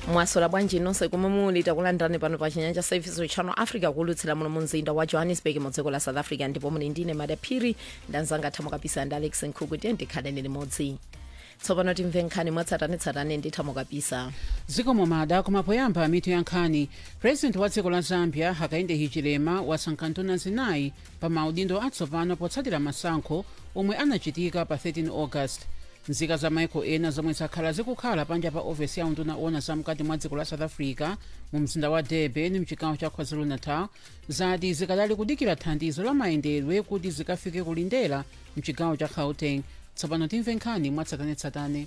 mwasola bwanji nonse kumwe muli takulandirani pano pa chinyanja service channel africa kulutsira muno mu mzinda wa johannesburg mu dziko la south africa ndipo muli ndine madaphiri ndanzanga thamo kapisa ndi alex nkhuku tiye ndikhaleni limodzi tsopano timve nkhani mwatsatanetsatane ndi thamo kapisa zikomo mada koma poyamba mitu ya nkhani president wa dziko la zambia hakainde hichilema wasankha nduna zinayi pa maudindo atsopano potsatira masankho omwe anachitika pa 13 august nzika za maiko ena zomwe zakhala zikukhala panja pa ofesi ya unduna ona zamkati mwa dziko la south africa mu mzinda wa durban mchigawo cha kwazulu-natal zati zikadali kudikira thandizo la mayendedwe kuti zikafike kulindera mchigawo cha gauteng tsopano timve nkhani mwatsatanetsatane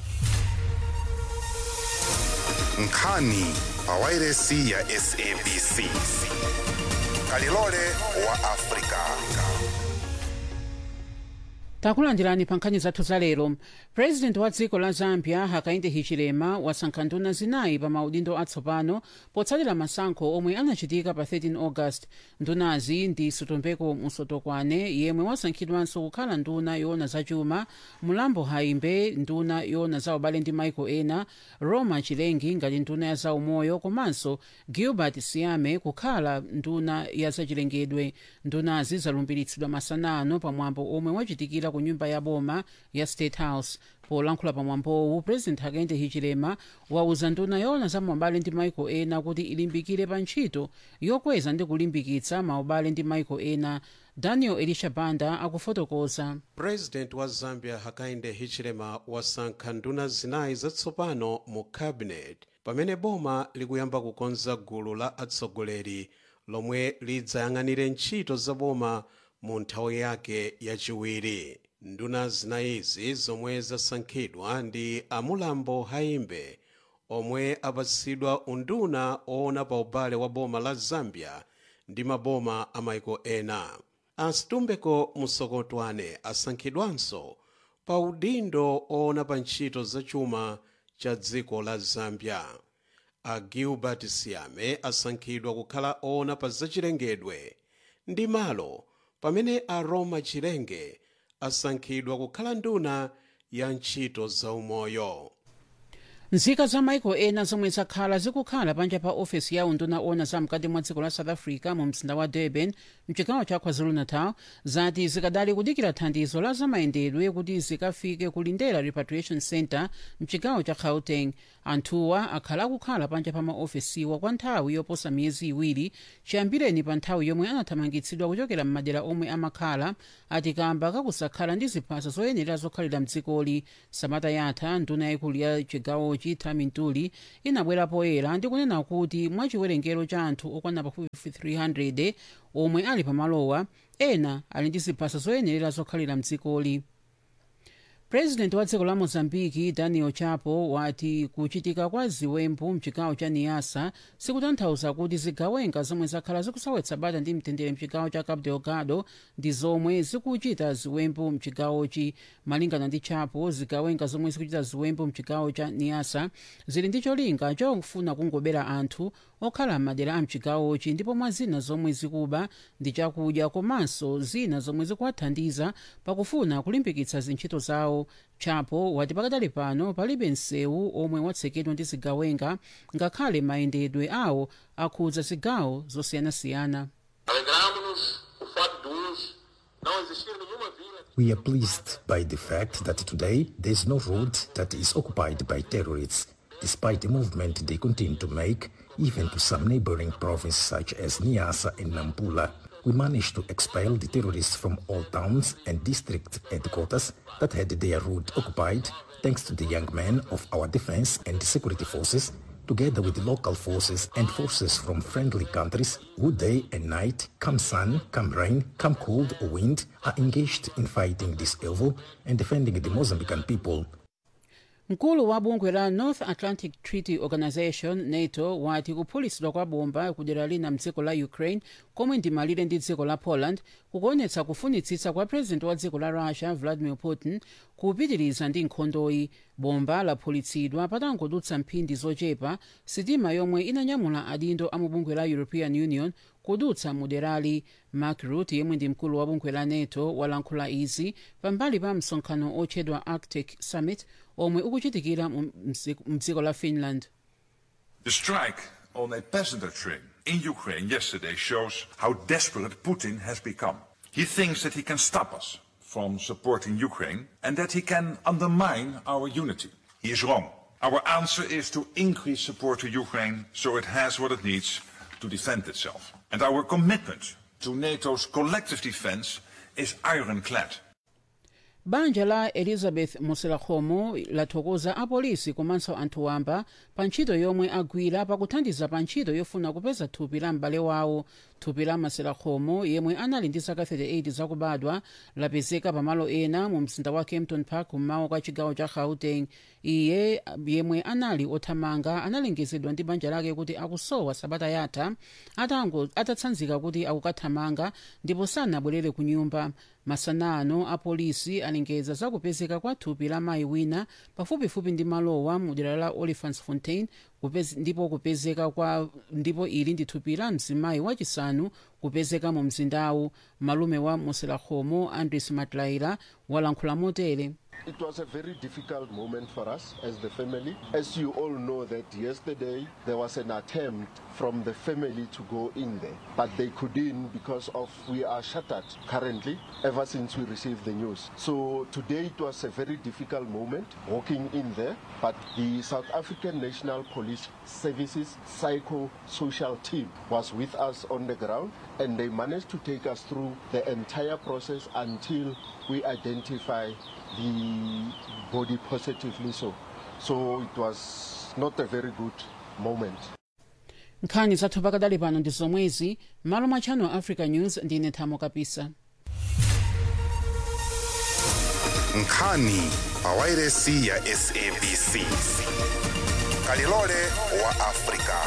nkhani pawairesi ya sabc kalilole wa afrika takulandirani pa nkhani zathu za lero president wa dziko la zambia hakainde hichilema wasankha nduna zinayi pa maudindo atsopano potsatira masankho omwe anachitika pa 13 august ndunazi ndi sutumbeko musotokwane yemwe wasankhidwanso kukhala nduna yoona zachuma mulambo haimbe nduna yoona za ubale ndi maiko ena roma chilengi ngati nduna ya zaumoyo komanso gilbert siame kukhala nduna ya zachilengedwe ndunazi zalumbiritsidwa masanano pamwambo omwe wachitikira ku nyumba ya boma ya state house polankhula pamwambowu president hakainde hichilema wauza nduna yoona za maubale ndi maiko ena kuti ilimbikire pa ntchito yokweza ndi kulimbikitsa maubale ndi maiko ena daniel elisha banda akufotokoza president wa zambia hakainde hichilema wasankha nduna zinayi zatsopano mu cabinet pamene boma likuyamba kukonza gulu la atsogoleri lomwe lidzayang'anire ntchito za boma mu nthawi yake yachiwiri nduna zinayizi zomwe zasankhidwa ndi amulambo haimbe omwe apatsidwa unduna oona pa ubale wa boma la zambia ndi maboma a maiko ena asitumbeko musokotwane asankhidwanso pa udindo oona pa ntchito zachuma cha dziko la zambia a gilbert siame asankhidwa kukhala oona pa zachilengedwe ndi malo pamene a roma chilenge asankhidwa kukhala nduna ya ntchito zaumoyo nzika za maiko ena zomwe zakhala zikukhala panja pa ofesi ya unduna ona zamkati mwa dziko la south africa mu mzinda wa durban mchigawo cha kwazulu-natal zati zikadali kudikira thandizo la zamayendedwe kuti zikafike kulindera repatriation center mchigawo cha gauteng anthuwa akhala akukhala panja pa maofesiwa kwa nthawi yoposa miyezi iwiri chiyambireni pa nthawi yomwe anathamangitsidwa kuchokera m'madera omwe amakhala atikamba kakusakhala ndi ziphaso zoyenera zokhalira mdzikoli samata yatha nduna yaikulu ya chigawochi tami ntuli inabwera poyera ndi kunena kuti mwa chiwerengero cha anthu okwana pafupifupi 300 omwe ali pamalowa ena ali ndi ziphaso zoyenera zokhalira mdzikoli purezidenti wa dziko la mozambiki daniel chapo wati kuchitika kwa ziwembu mchigawo cha niasa sikutanthauza kuti zigawenga zomwe zakhala zikusawetsa bata ndi mtendere mchigawo cha cabo delgado ndi zomwe zikuchita ziwembu mchigawochi malingana ndi chapo zigawenga zomwe zikuchita ziwembu mchigawo cha niasa zili ndi cholinga chofuna kungobera anthu okhala m'madera a mchigawochi ndipo mwa zina zomwe zikuba ndi chakudya komanso zina zomwe zikuwathandiza pakufuna kulimbikitsa zintchito zawo chapo wati pakadali pano palibe msewu omwe watsekedwa ndi zigawenga ngakhale mayendedwe awo akhudza zigawo zosiyanasiyana Alegramos o fato de hoje não existir nenhuma vila We are pleased by the fact that today there is no road that is occupied by terrorists, despite the movement they continue to make, even to some neighboring provinces such as Niassa and Nampula. We managed to expel the terrorists from all towns and district headquarters that had their route occupied, thanks to the young men of our defense and security forces, together with local forces and forces from friendly countries who day and night, come sun, come rain, come cold or wind, are engaged in fighting this evil and defending the Mozambican people. mkulu wa bungwe la north atlantic treaty organization nato wati kuphulitsidwa kwa bomba kudera lina mdziko la ukraine komwe ndi malire ndi dziko la poland kukuonetsa kufunitsitsa kwa president wa dziko la russia vladimir putin kupitiriza ndi nkhondoyi bomba laphulitsidwa patangodutsa mphindi zochepa sitima yomwe inanyamula adindo a mu bungwe la european union kudutsa muderali mark rutte yemwe ndi mkulu wa bungwe la nato walankhula izi pambali pa msonkhano otchedwa arctic summit omwe ukuchitikira mu mdziko la finland The strike on a passenger train in Ukraine yesterday shows how desperate Putin has become. He thinks that he can stop us from supporting Ukraine and that he can undermine our unity. He is wrong. Our answer is to increase support to Ukraine so it has what it needs to defend itself. And our commitment to NATO's collective defense is ironclad. banja la elizabeth muselakhomo lathokoza apolisi komanso anthu wamba pa ntchito yomwe agwira pakuthandiza pa ntchito yofuna kupeza thupi la m'bale wawo thupi la maselakhomo yemwe anali ndi zaka 38 zakubadwa lapezeka pamalo ena mu mzinda wa kempton park kummawa kwa chigawo cha gauteng iye yemwe anali othamanga analengezedwa ndi banja lake kuti akusowa sabata yatha atango atatsanzika kuti akukathamanga ndipo sanabwerere ku nyumba masanano apolisi alengeza zakupezeka kwa thupi la mayi wina pafupifupi ndi malowa mu dera la olifants fontain kupez, ndipo kupezeka kwa ndipo ili ndi thupi la mzimayi wachisanu kupezeka mu mzindawu malume wa muselakhomo andres matlaira walankhula motere It was a very difficult moment for us as the family. As you all know that yesterday there was an attempt from the family to go in there, but they couldn't because of we are shuttered currently ever since we received the news. So today it was a very difficult moment walking in there, but the South African National Police Services psycho-social team was with us on the ground and they managed to take us through the entire process until we identify the body positively so. So it was not a very good moment. nkhani zathu pakadali pano ndi zomwezi malo mwa channel africa news ndine thamo kapisa nkhani pawairesi ya sabc kalilole wa afrika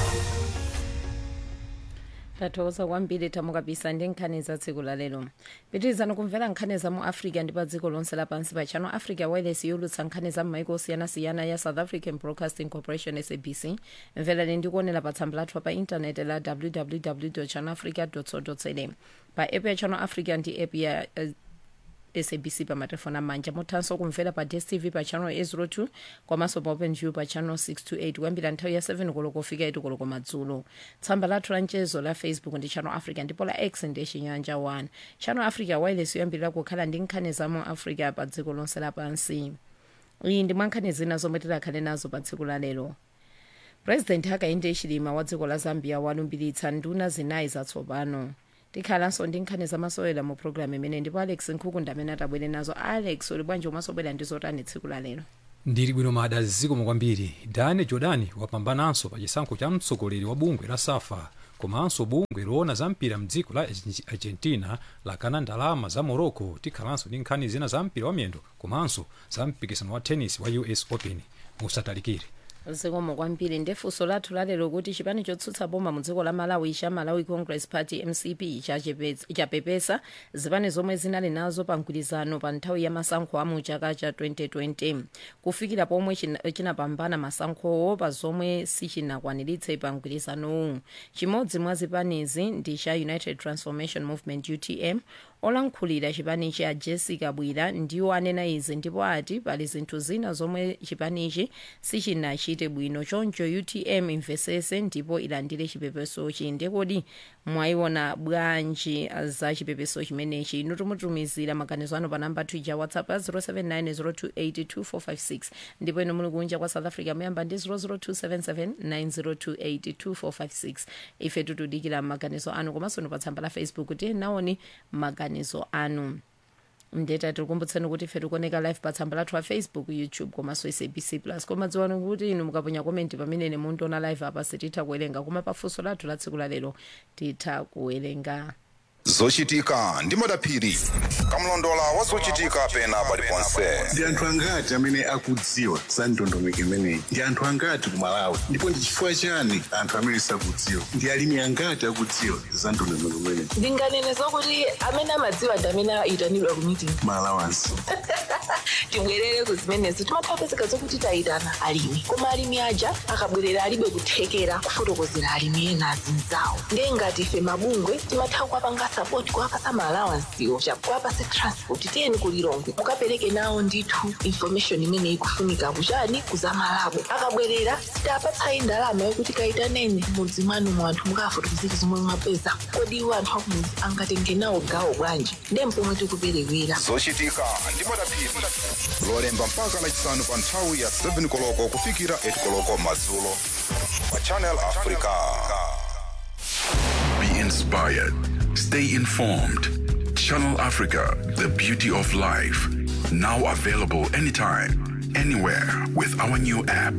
tathokoza kwambiri thamo kapisa ndi nkhani za tsiku la lero pitirizani kumvera nkhani za mu africa ndi pa dziko lonse lapansi pa channel africa wireless yolutsa nkhani za m'maiko osiyanasiyana ya south african broadcasting corporation sabc mverani ndi kuonera pa tsamba lathu pa intaneti la www channel africa co za pa app ya channel africa ndi app ya uh, sabc pa matelefoni amanja muthanso kumvera pa dstv pa channel 802 komanso pa openview pa channel 628 kuyambira nthawi ya 7 koloko kufika 8 koloko madzulo tsamba lathu la mchezo la facebook ndi channel africa ndipo la x ndi chinyanja 1 channel africa wireless yoyambirira kukhala ndi nkhani za mu africa pa dziko lonse lapansi iyi ndi mwa nkhani zina zomwe tidakhale nazo pa tsiku la lero purezidenti hakainde hichilema wa dziko la zambia walumbiritsa nduna zinayi zatsopano tikhalanso ndi nkhani zamasewera mu programu imene ndipo alex nkhukunda amene atabwere nazo alex uli bwanji umasobwera ndi zotani tsiku la lero ndili bwino mada zikomo kwambiri dani jordani wapambananso pa chisankho cha mtsogoleri wa bungwe la safa komanso bungwe loona za mpira mdziko la argentina lakana ndalama za morocco tikhalanso ndi nkhani zina za mpira wa miyendo komanso za mpikisano wa tennis wa us open musatalikire zikomo kwambiri ndefunso lathu lalero kuti chipani chotsutsa boma mu dziko la malawi cha malawi congress party mcp chapepesa zipani zomwe zinali nazo pa mgwirizano pa nthawi ya masankho a mu chaka cha 2020 kufikira pomwe chinapambana masankhowo pa zomwe sichinakwaniritse pa mgwirizanowu chimodzi mwa zipanizi ndi cha united transformation movement utm olankhulira chipanichi a jessica bwira ndiwo anena izi ndipo ati pali zinthu zina zomwe chipanichi sichinachite bwino choncho utm imvesese ndipo ilandire chipepesochi ndekodi mwayiona bwanji za chipepeso chimenechi inu timutumizira maganizo anu pa namba twitter whatsapp ya 07902825456 ndipo inu muli kunja kwa south africa muyamba ndi 0027790282456 ife tikudikira maganizo anu komanso pa tsamba la facebook tiye naoni maganizo anu ndeta tikukumbutseni kuti ife tikuoneka live pa tsamba lathu la facebook youtube komanso sabc plus koma dziwani kuti inu mukaponya komenti pamene mundiona live apa sititha kuwerenga koma pafunso lathu la tsiku la lero titha kuwerenga zochitika ndi madaphiri kamlondola wa zochitika pena paliponse ndi anthu angati amene akudziwa za ndondomeko imeneyi ndi anthu angati ku malawi ndipo ndi chifukwa chani anthu amene sakudziwa ndi alimi angati akudziwa za ndondomeko imeneyi ndinganene zokuti amene amadziwa ndi amene ayitanidwa ku meeting malawansi tibwerere ku zimenezo timathapezeka zokuti tayitana alimi koma alimi aja akabwerera alibe kuthekera kufotokozera alimi ena azinzawo ndiye ngati ife mabungwe timatha kuwapanga sapoti kuwapasa maalawansiwo chakuwapase transport tiyeni kulilongwe mukapereke nawo ndithu information imene ikufunika kuchani kuzamalabo akabwerera sitapatsayi ndalama yokuti kayitaneni mudzi mwanu mwanthu mukafotokozera zomwe mwapeza kodi iwo anthu akumudzi angatenge nawo gawo bwanji ndiye mpomwe tikuperewera zochitika ndi madaphiri lolemba mpaka lachisanu pa nthawi ya 7 koloko kufikira 8 koloko madzulo pa channel africa Be inspired. Stay informed. Channel Africa, the beauty of life. Now available anytime, anywhere with our new app.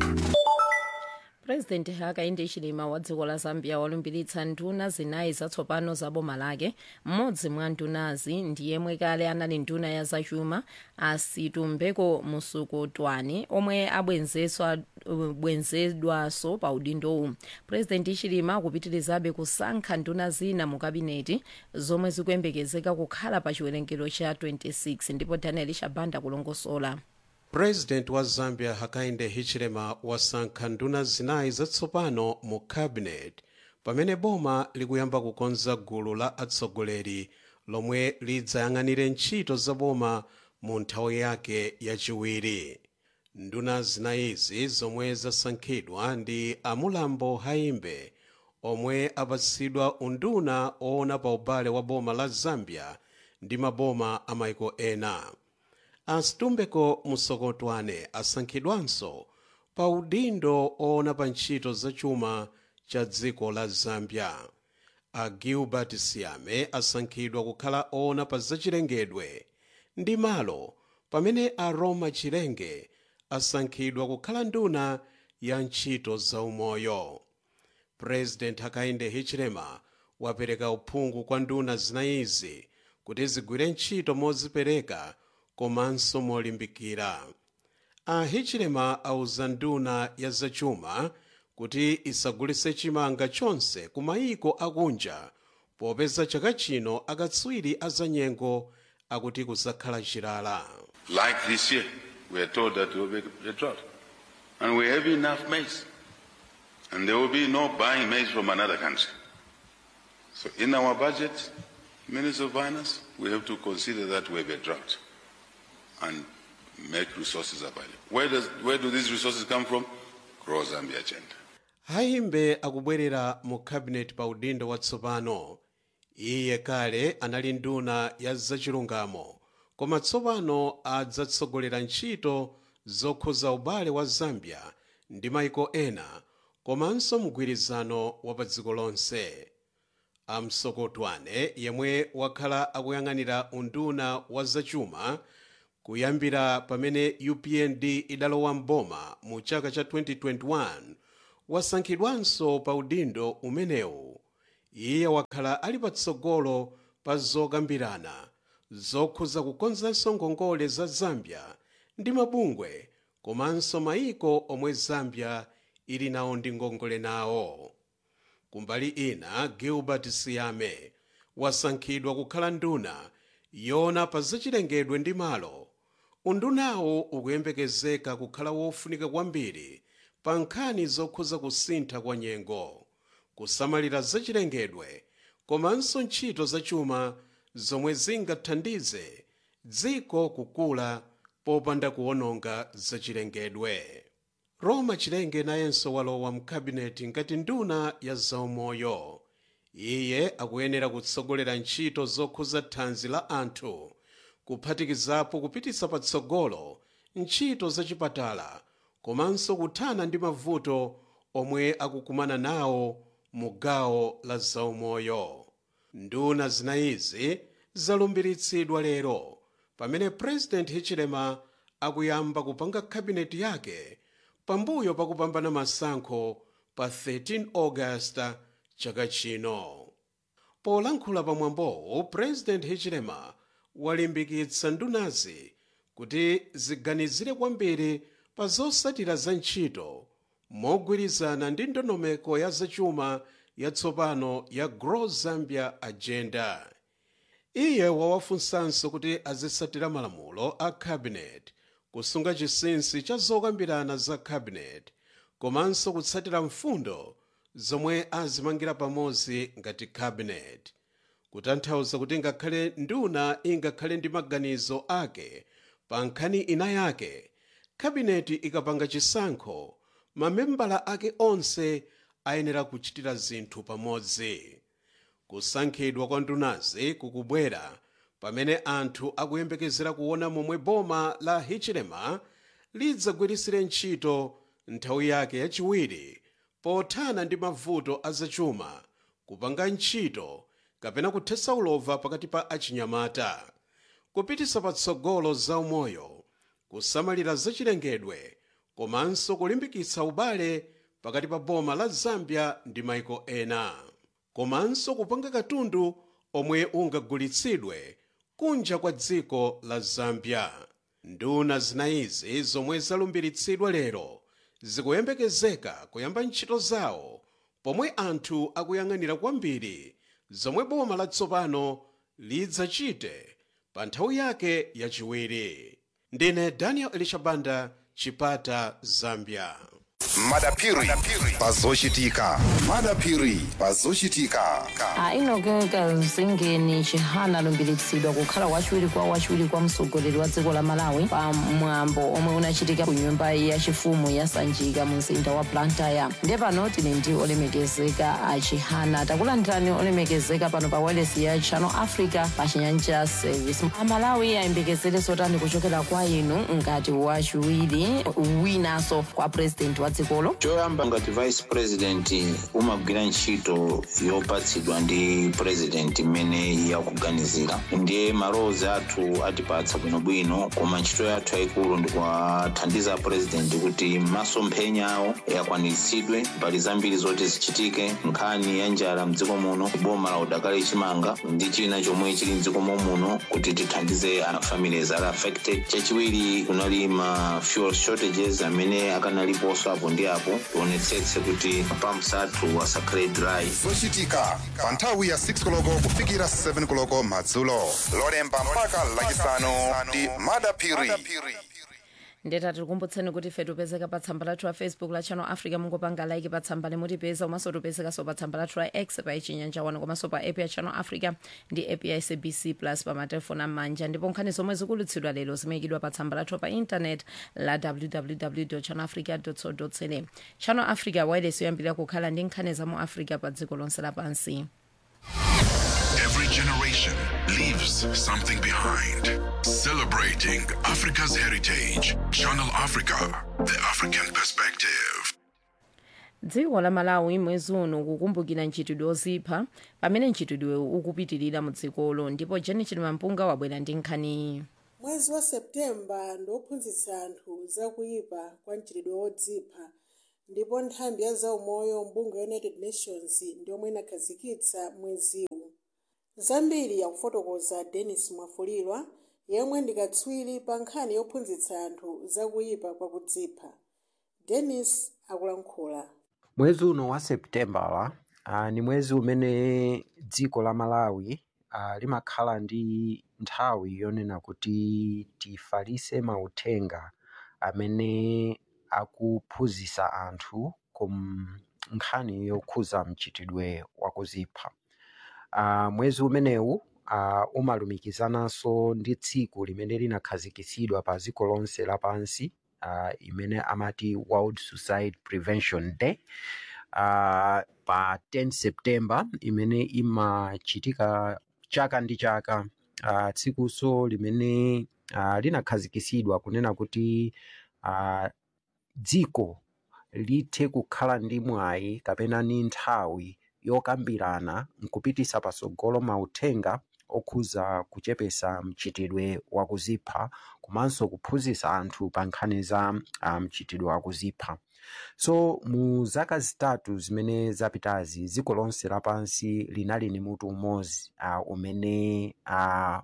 purezidenti hakainde hichilema wa dziko la zambia walumbiritsa nduna zinayi zatsopano za boma lake mmodzi mwa ndunazi ndi yemwe kale anali nduna ya zachuma asitumbeko musukutwani omwe abwenzeswa bwenzedwaso pa udindowu purezidenti hichilema akupitirizabe kusankha nduna zina mu kabineti zomwe zikuyembekezeka kukhala pa chiwerengero cha 26 ndipo daniel shabanda kulongosola president wa zambia hakainde hichilema wasankha nduna zinayi zatsopano mu cabinet pamene boma likuyamba kukonza gulu la atsogoleri lomwe lidzayang'anire ntchito za boma mu nthawi yake yachiwiri nduna zinayizi zomwe zasankhidwa ndi amulambo haimbe omwe apatsidwa unduna oona pa ubale wa boma la zambia ndi maboma a maiko ena asitumbeko musokotwane asankhidwanso pa udindo oona pa ntchito zachuma cha dziko la zambia a gilbert siame asankhidwa kukhala oona pa zachilengedwe ndi malo pamene a roma chilenge asankhidwa kukhala nduna ya ntchito zaumoyo president hakainde hichilema wapereka uphungu kwa nduna zinayizi kuti zigwire ntchito mozipereka komanso molimbikira a hichilema auza nduna ya zachuma kuti isagulitse chimanga chonse ku mayiko akunja popeza chaka chino akatswiri azanyengo akuti kuzakhala chilala Like this year, we are told that there will be a drought. And we have enough maize. And there will be no buying maize from another country. So in our budget, Minister of Finance, we have to consider that we have a drought and make resources available. Where, does, where do these resources come from? Grow Zambia agenda. haimbe akubwerera mu cabinet pa udindo watsopano iye kale anali nduna ya zachilungamo koma tsopano adzatsogolera ntchito zokhuza ubale wa zambia ndi maiko ena komanso mgwirizano wa pa dziko lonse amsokotwane yemwe wakhala akuyang'anira unduna wa zachuma kuyambira pamene upnd idalowa mboma mu chaka cha 2021 wasankhidwanso pa udindo umenewu iye wakhala ali patsogolo pa zokambirana zokhuza kukonzanso ngongole za zambia ndi mabungwe komanso mayiko omwe zambia ili nawo ndi ngongole nawo kumbali ina gilbert siame wasankhidwa kukhala nduna yona pa zachilengedwe ndi malo undunawo ukuyembekezeka kukhala wofunika kwambiri pa nkhani zokhuza kusintha kwa nyengo kusamalira zachilengedwe komanso ntchito zachuma zomwe zingathandize dziko kukula popanda kuwononga zachilengedwe roma chilenge nayenso walowa mkabineti ngati nduna ya zaumoyo iye akuyenera kutsogolera ntchito zokhuza thanzi la anthu kuphatikizapo kupititsa patsogolo ntchito zachipatala komanso kuthana ndi mavuto omwe akukumana nawo mu gawo la zaumoyo nduna zinayizi zalumbiritsidwa lero pamene president hichilema akuyamba kupanga kabineti yake pambuyo pakupambana masankho pa 13 august chaka chino polankhula pamwambowo president hichilema walimbikitsa ndunazi kuti ziganizire kwambiri pa zosatira za ntchito mogwirizana ndi ndondomeko ya zachuma yatsopano ya grow zambia agenda iye wawafunsanso kuti azitsatira malamulo a cabinet kusunga chinsinsi cha zokambirana za cabinet komanso kutsatira mfundo zomwe azimangira pamodzi ngati cabinet kutanthauza kuti ngakhale nduna ingakhale ndi maganizo ake pa nkhani ina yake kabineti ikapanga chisankho mamembala ake onse ayenera kuchitira zinthu pamodzi kusankhidwa kwa ndunazi kukubwera pamene anthu akuyembekezera kuona momwe boma la hichilema lidzagwirisire ntchito nthawi yake yachiwiri pothana ndi mavuto azachuma kupanga ntchito kapena kuthetsa ulova pakati pa achinyamata kupititsa patsogolo zaumoyo kusamalira zachilengedwe komanso kulimbikitsa ubale pakati pa boma la zambia ndi maiko ena komanso kupanga katundu omwe ungagulitsidwe kunja kwa dziko la zambia nduna zinayizi zomwe zalumbiritsidwa lero zikuyembekezeka kuyamba ntchito zawo pomwe anthu akuyang'anira kwambiri zomwe boma latsopano lidzachite pa nthawi yake yachiwiri ndine daniel elishabanda chipata zambia madapiri pazochitika madapiri pazochitika ainogeka zingeni chihana alumbiritsidwa kukhala wachiwiri kwa wachiwiri kwa mtsogoleri wa dziko la malawi pa mwambo omwe unachitika ku nyumba yachifumu ya sanjika mu mzinda wa blantyre ndiye pano tili ndi olemekezeka a chihana takulandirani olemekezeka pano pa wailesi ya channel africa pa chinyanja service amalawi ayembekezere zotani kuchokera kwa inu ngati wachiwiri winanso kwa president wa dzikolo choyamba ngati vice president umagwira ntchito yopatsidwa ndi president imene yakuganizira ndiye malowozi athu atipatsa bwinobwino koma ntchito yathu yayikulu ndikuwathandiza president kuti masomphenya awo akwaniritsidwe mbali zambiri zoti zichitike nkhani ya njala mdziko muno boma la udakali chimanga ndi china chomwe chili mdziko muno kuti tithandize a families ali affected chachiwiri kunali ma fuel shortages amene akanaliponso apo ndi apo tionetsetse kuti pumps athu asakhale dry zochitika pa nthawi ya 6 koloko kufikira 7 koloko madzulo lolemba mpaka lachisanu ndi madapiri ndeta tikukumbutseni kuti ife tipezeka pa tsamba lathu la facebook la channel africa mungopanga like pa tsamba limutipeza komanso tipezekanso pa tsamba lathu la x pa ichinyanja wano komanso pa app ya channel africa ndi app ya sabc plus pa matelefoni amanja ndipo nkhani zomwe zikulutsidwa lero zimayikidwa pa tsamba lathu pa intanet la www channel africa co za channel africa wireless yoyambirira kukhala ndi nkhani za mu africa pa dziko lonse lapansi Every generation leaves something behind. Celebrating Africa's heritage. Channel Africa, the African perspective. dziko la malawi mwezi uno kukumbukira ntchitidwe ozipha pamene ntchitidwe ukupitirira mu dzikolo ndipo janet mampunga wabwera ndi nkhaniyi mwezi wa septemba ndiophunzitsa anthu zakuyipa kwa mchitidwe wodzipha ndipo nthambi ya zaumoyo mbungwe ya united nations ndiomwe inakhazikitsa mweziwu zambiri yakufotokoza denis mwafulilwa yemwe ndi katswiri pa nkhani yophunzitsa anthu zakuyipa kwa kudzipha denis akulankhula mwezi uno wa seputembala uh, ni mwezi umene dziko la malawi uh, limakhala ndi nthawi yonena kuti tifalitse mauthenga amene akuphunzitsa anthu ku nkhani yokhuza mchitidwe wakuzipha uh, mwezi umenewu uh, umalumikizananso ndi tsiku limene linakhazikitsidwa pa dziko lonse lapansi uh, imene amati world suicide prevention day uh, pa 10 september imene imachitika chaka ndi chaka uh, tsikuso limene uh, linakhazikitsidwa kunena kuti uh, dziko lithe kukhala ndi mwayi kapena ni nthawi yokambirana nkupitisa patsogolo mauthenga okhuza kuchepesa mchitidwe wakuzipha komanso kuphunzitsa anthu pa nkhani za uh, mchitidwe wakuzipha so mu zaka zitatu zimene zapitazi dziko lonse lapansi linali ni mutu umodzi uh, umene uh,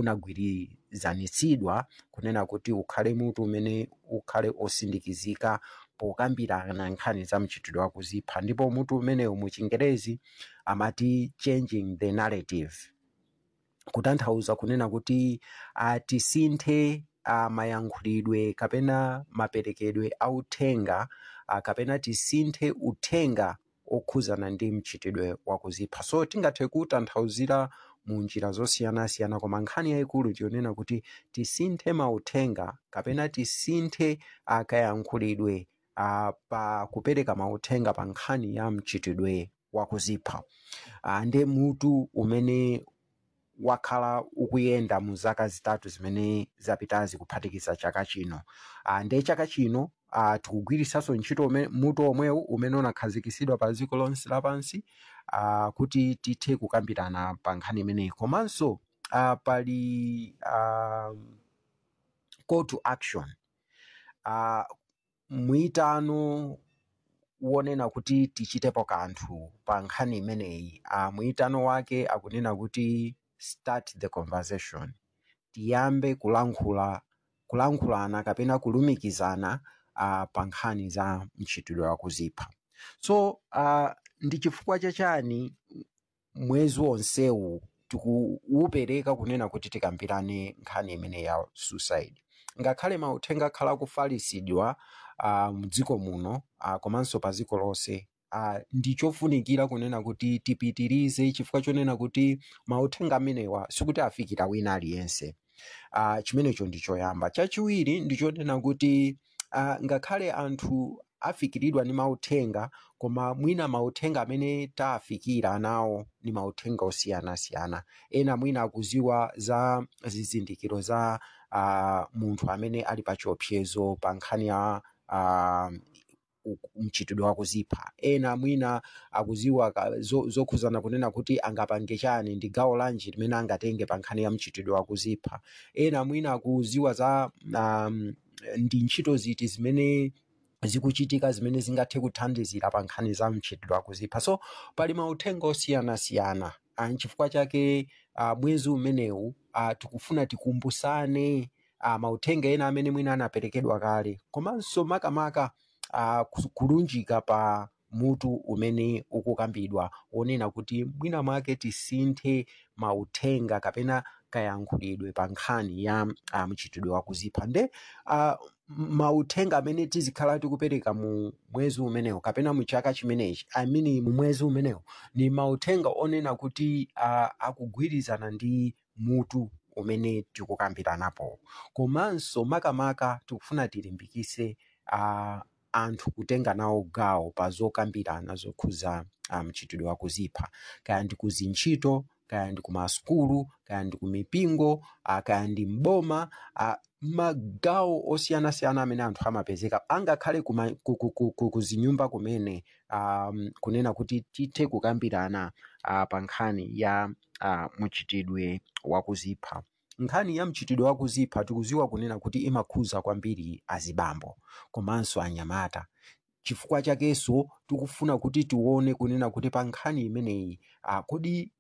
unagwirizanitsidwa kunena kuti ukhale mutu umene ukhale osindikizika pokambirana nkhani za mchitidwe wakuzipha ndipo mutu umenewu mu chingerezi amati changing the narrative kutanthauza kunena kuti uh, tisinthe uh, mayankhulidwe kapena maperekedwe a uthenga uh, kapena tisinthe uthenga okhuzana ndi mchitidwe wakuzipha so tingathe kutanthauzira mu njira zosiyanasiyana koma nkhani yayikulu ndiyonena kuti tisinthe mauthenga kapena tisinthe akayankhulidwe uh, pa kupereka mauthenga pa nkhani ya mchitidwe wakuzipha uh, nde mutu umene wakhala ukuyenda mu zaka zitatu zimene zapitazi kuphatikiza chaka chino uh, nde chaka chino uh, tikugwirisanso ntchito ume- mutu omwewu umene unakhazikisidwa pa dziko lonse lapansi uh, kuti tithe kukambirana pa nkhani imeneyi komanso uh, pali uh, call to action uh, mwitano wonena kuti tichitepo kanthu pa nkhani imeneyi uh, mwitano wake akunena kuti start the conversation tiyambe kulankhula kulankhulana kapena kulumikizana uh, pa nkhani za mchitidwe wakuzipha so uh, ndi chifukwa chachani mwezi wonsewu tikuwupereka kunena kuti tikambirane nkhani imene ya suicide ngakhale mauthenga akhala akufalisidwa uh, mdziko muno uh, komanso pa dziko lonse uh, ndi chofunikira kunena kuti tipitirize chifukwa chonena kuti mauthenga amenewa sikuti afikira wina aliyense uh, chimenecho ndi choyamba chachiwiri ndi chonena kuti uh, ngakhale anthu afikiridwa ndi mauthenga koma mwina mauthenga amene taafikira nawo ni mauthenga osiyanasiyana ena mwina akuziwa za zizindikiro za uh, munthu amene ali pa chiopsezo pa nkhani ya uh, mchitidwe wakuzipha ena mwina akuziwa ka- zo- zokhuzana kunena kuti angapange chani ndi gawo lanji limene angatenge pa nkhani ya mchitidwe wakuzipha ena mwina akuziwa za um, ndi ntchito ziti zimene zikuchitika zimene zingathe kuthandizira pa nkhani za mchitidwe wakuzipha so pali mauthenga osiyanasiyana Ah, nchifukwa chake uh, mwezi umenewu uh, tikufuna tikumbusane uh, mauthenga ena amene mwina anaperekedwa kale komanso makamaka uh, kulunjika pa mutu umene ukukambidwa wonena kuti mwina mwake tisinthe mauthenga kapena kayankhulidwe pa nkhani ya uh, mchitidwe wakuzipha nde uh, mauthenga amene tizikhala tikupereka mu mwezi umenewu kapena mu chaka chimenechi I mean mu mwezi umenewu ni mauthenga onena kuti uh, akugwirizana ndi mutu umene tikukambiranapo komanso makamaka tikufuna tilimbikise uh, anthu kutenga nawo gawo pa zokambirana zokhuza uh, mchitidwe wakuzipha kaya ndi kuzintchito kaya ndi kumasukulu kaya ndi kumipingo uh, kaya ndi mboma uh, magawo osiyanasiyana amene anthu amapezeka angakhale kuma- ku- ku- ku- ku- kuzinyumba kumene um, kunena kuti tithe kukambirana uh, pa nkhani ya uh, mchitidwe wakuzipha nkhani ya mchitidwe wakuzipha tikuziwa kunena kuti imakhuza kwambiri azibambo komanso anyamata chifukwa chakenso tikufuna kuti tione kunena kuti pa nkhani imeneyi uh, kodi